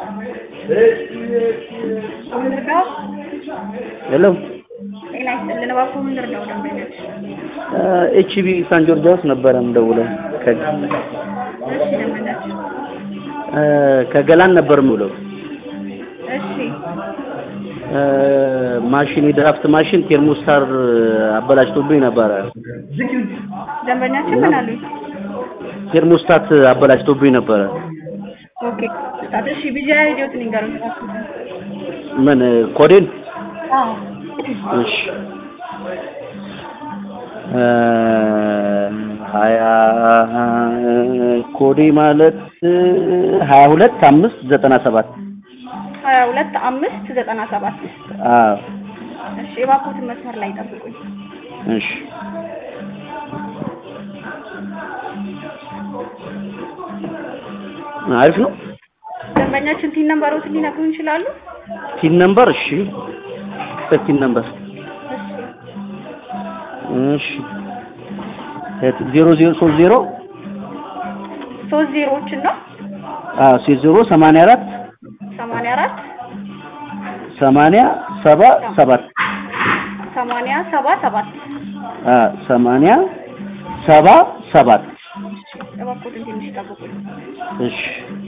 ምንድነው? ሄሎ ጤና ይስጥልን። እባክዎ ምንድን ነው ደንበኞች? ኤችቢ ሳን ጆርጂያስ ነበረ የምደውለው ከ- እሺ ደንበኞች፣ እ ከገላን ነበር የምውለው እሺ እ ማሽን የድራፍት ማሽን ቴርሞስታር አበላሽቶብኝ ነበረ። ደንበኛችን ምን አሉኝ? ቴርሞስታት አበላሽቶብኝ ነበረ። ኦኬ ስታት እሺ ቢዚ አይዲዮትን ይንገሩኝ እባክዎ። ምን ኮዴን? አዎ እሺ እ ሀያ ኮዴ ማለት ሀያ ሁለት አምስት ዘጠና ሰባት ሀያ ሁለት አምስት ዘጠና ሰባት አዎ እሺ የባኮትን መስመር ላይ ጠብቁኝ። እሺ አሪፍ ነው። ደንበኛችን ቲን ነምበሮትን ሊነግሩን ይችላሉ? ቲን ነምበር እሺ ቲን ነምበር እሺ ዜሮ ዜሮ ሶስት ዜሮ ሶስት ዜሮዎችን ነው አዎ ሶስት ዜሮ ሰማንያ አራት ሰማንያ አራት ሰማንያ ሰባ ሰባት ሰማንያ ሰባ ሰባት አዎ ሰማንያ ሰባ ሰባት እባክዎትን ትንሽ ጠብቁኝ። እሺ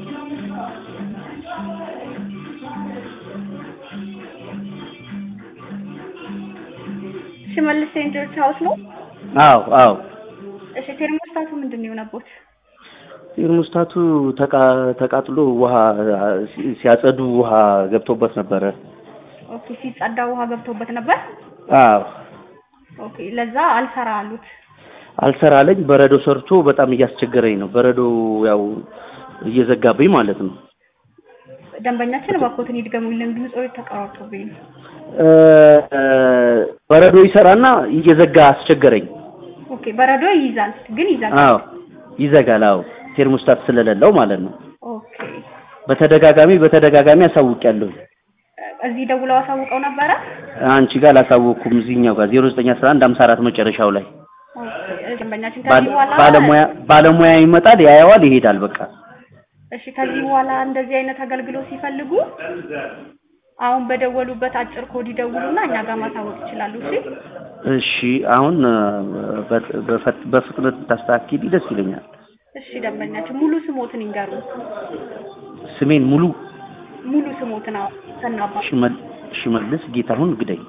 ሽመልስ ሴንት ጆርጅ ሀውስ ነው? አዎ አዎ እሺ ቴርሞስታቱ ምንድን ነው የሆነቦት? ቴርሞስታቱ ተቃ- ተቃጥሎ ውሃ ሲ- ሲያጸዱ ውሃ ገብቶበት ነበረ። ኦኬ ሲጸዳ ውሃ ገብቶበት ነበር። አዎ ኦኬ ለዛ አልሰራ አሉት። አልሰራለኝ በረዶ ሰርቶ በጣም እያስቸገረኝ ነው። በረዶ ያው እየዘጋብኝ ማለት ነው። ደንበኛችን እባክዎትን ይድገሙልን፣ ድምጾ ተቀራርቶብኝ ነው። እ በረዶ ይሰራና እየዘጋ አስቸገረኝ። ኦኬ በረዶ ይይዛል ግን ይዘጋል። አዎ ይዘጋል። አዎ ቴርሞስታት ስለሌለው ማለት ነው። ኦኬ በተደጋጋሚ በተደጋጋሚ አሳውቂያለሁ። እዚህ ደውለው አሳውቀው ነበረ? አንቺ ጋር አላሳወቅኩም። እዚህኛው ጋር 0911 54 መጨረሻው ላይ ኦኬ ደንበኛችን ባለ- ከዚህ በኋላ ባለሙያ ባለሙያ ይመጣል፣ ያየዋል፣ ይሄዳል። በቃ እሺ ከዚህ በኋላ እንደዚህ አይነት አገልግሎት ሲፈልጉ አሁን በደወሉበት አጭር ኮድ ይደውሉና እኛ ጋር ማሳወቅ ይችላሉ። እሺ እሺ። አሁን እ፣ በ- በፈ- በፍጥነት ታስተካክሊ ደስ ይለኛል። እሺ ደንበኛችን ሙሉ ስሞትን ይንገሩ። ስሜን ሙሉ ሙሉ ስሞትን አዎ ከናባ ሽመል- ሽመልስ ጌታሁን ግደይ።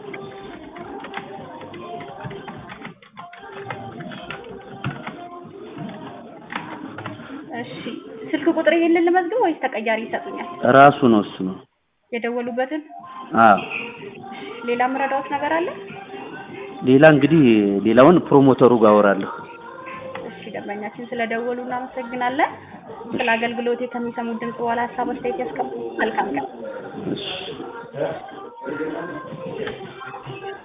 እሺ ስልክ ቁጥር ይሄንን ልመዝግብ ወይስ ተቀያሪ ይሰጡኛል? ራሱ ነው እሱ ነው። የደወሉበትን አዎ ሌላ ምረዳዎት ነገር አለ? ሌላ እንግዲህ ሌላውን ፕሮሞተሩ ጋር አወራለሁ። እሺ ደንበኛችን ስለደወሉ እናመሰግናለን። ስለ አገልግሎቴ ከሚሰሙት ድምጽ በኋላ ሀሳብ አስተያየት ያስቀምጡ። መልካም ቀን። እሺ